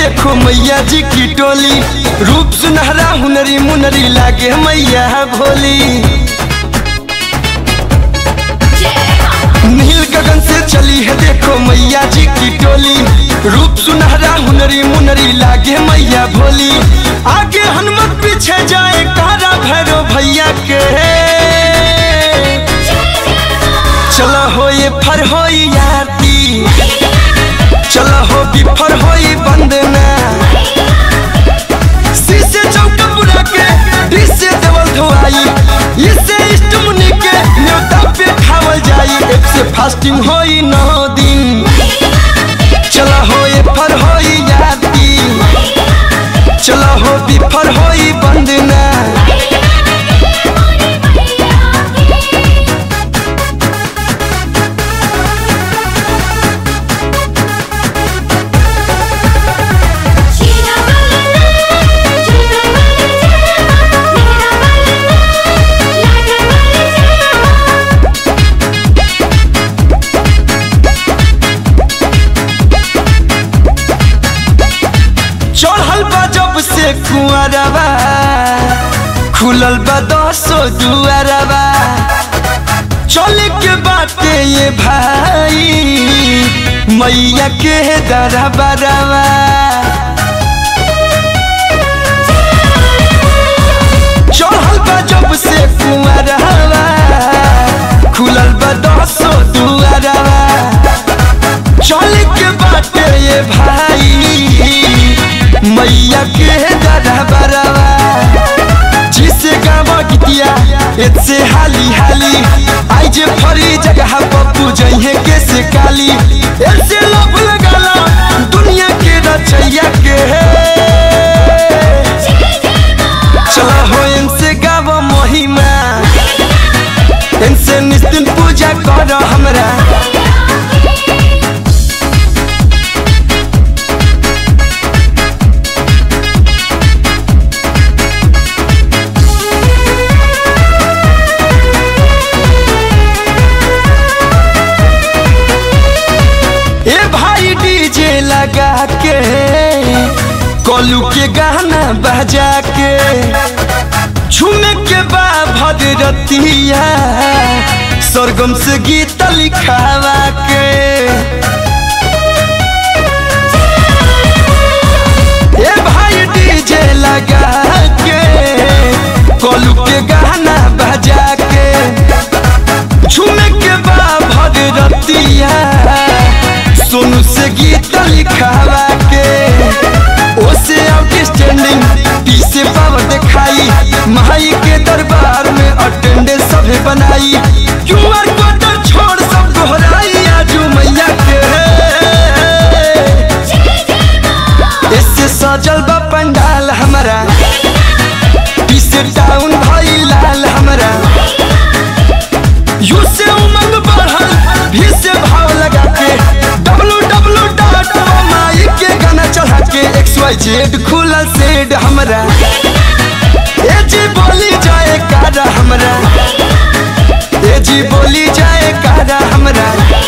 देखो मैया जी की टोली रूप सुनहरा हुनरी मुनरी लागे मैया भोली नील गगन से चली है देखो मैया जी की टोली रूप सुनहरा हुनरी मुनरी लागे मैया भोली आगे हनुमत पीछे जाए कारा भैरव भैया के चलो हो ये फर हो याती चलो हो बिफर हो बंदना शीशे चौका बुला के डिसे देवल धोआई इससे इष्ट मुनि के न्योता पे खावल जाई एक से फास्टिंग होई नौ दिन चलो हो ये फर हो याती चलो हो बिफर हो बंदना शीरा वाला झूला वाला मेरा वाला लाडा वाला चढ़ल बा जब से कुआरबा खुलल बा दसो दुआरबा चले के बाटे ये भाई मैया के दरबारबा चढ़ल बा जब से कुआरबा खुलल बा दसो दुआरबा चल के बाटे ये भाई मैया के दरबारवा जिसे गावा गीतिया एसे हाली हाली आई जे फरी जगह पप्पू जइहे के से काली ऐसे लोभ लगाला दुनिया के रचैया के चला हो इनसे गावा महिमा इनसे निस्तिन पूजा कर हमरा ए भाई डीजे लगा के कोलू के गाना बजा के झूमे के बा भगरतिया सरगम से गीत लिखावा के ए भाई डीजे लगा के कोलू के गाना बजा के झूमे के बा भगरतिया सोनू से गीत लिखावा के ओसे आउटस्टैंडिंग पीसे पावर दिखाई माई के दरबार में अटेंडेंस सभे बनाई क्यूआर कोड छोड़ सब दोहराई आजू मैया के इससे सजल बा पंडाल हमारा पीसे टाउन भाई लाल हमारा यू से उमंग बढ़ल भी से भाव लगा के डब्लू डब्लू डॉट माई के गाना चढ़ा के एक्स वाई जेड खुलल सेड हमरा ए जी बोली जाए कारा हमरा ए जी बोली जाए कारा हमरा